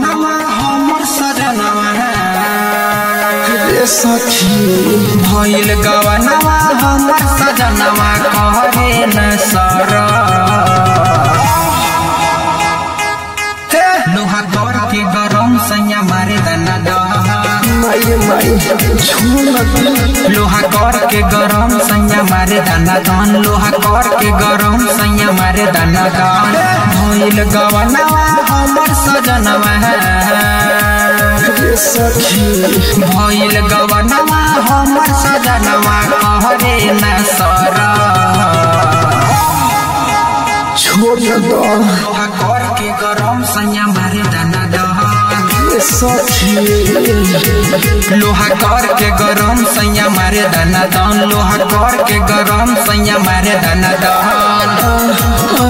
गवनवा हमर सजनवा रे सखी भइल गवनवा हमर सजनवा कहरे न सर लोहा कर के गरम सैया मारे दना दहा माई माई छोड़ दे लोहा कर के गरम सैया मारे दाना दान लोहा कर के गरम सैया मारे दाना दान भइल गवनवा हमर सजनवा रे सखी भइल गवनवा हमर सजनवा कहरे न सर छोड़ दो लोहा कर के गरम सैया मारे दाना दान रे सखी लोहा कर के गरम सैया मारे दाना दान लोहा कर के गरम सैया मारे दाना दान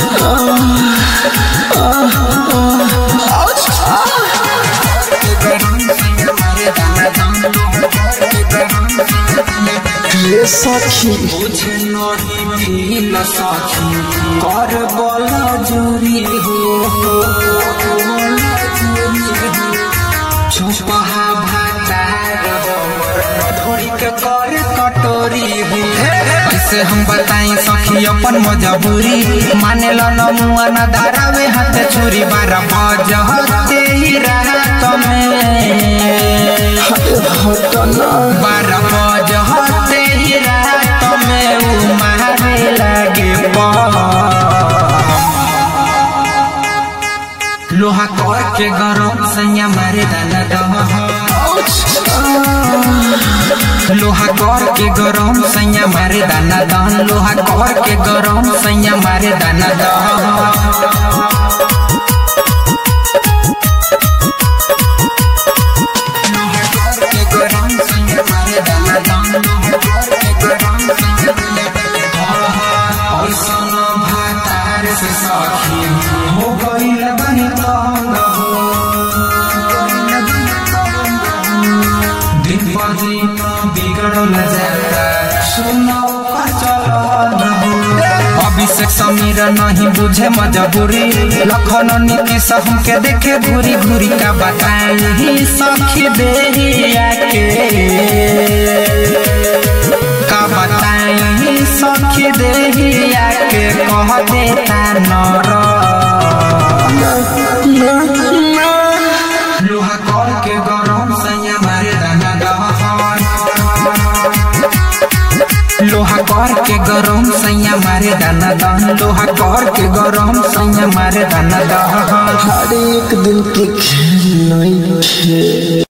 रे सखी मुझे नहीं फील सखी कर बल जोरी हो चुपहा भातार थोड़ी के कर कटोरी हो ऐसे हम बताई सखी अपन मजबूरी माने लो न मुआ न दारावे हाथ छुरी बारह बजते ही रात में हटना बारह बजते ही रात में उ मारे लागे बम। लोहा कर के गरम सैया मारे दाना दह लोहा कर के गरम सैया मारे दाना दहन लोहा कर के गरम सैया मारे दाना दह के गरम सैया मारे दाना दहन लोहा कर के गरम सैया मारे दाना दहन और सोनो भातार से सखी हो गइल बनी तंग हो दिन पर दिन बिगड़ल जाता सुनो का चलन हो अभिषेक समीर नहीं बुझे मजबूरी लखन नीतीश हमके देखे घूरी घूरी का बताई सखी देहिया के का बताई सखी देहिया के कह देता नर लोहा कर के गरम सैया मारे दाना दहन लोहा कर के गरम सैया मारे दाना दहन लोहा कर के गरम सैया मारे दाना दहन हर एक दिन के खेल नहीं खे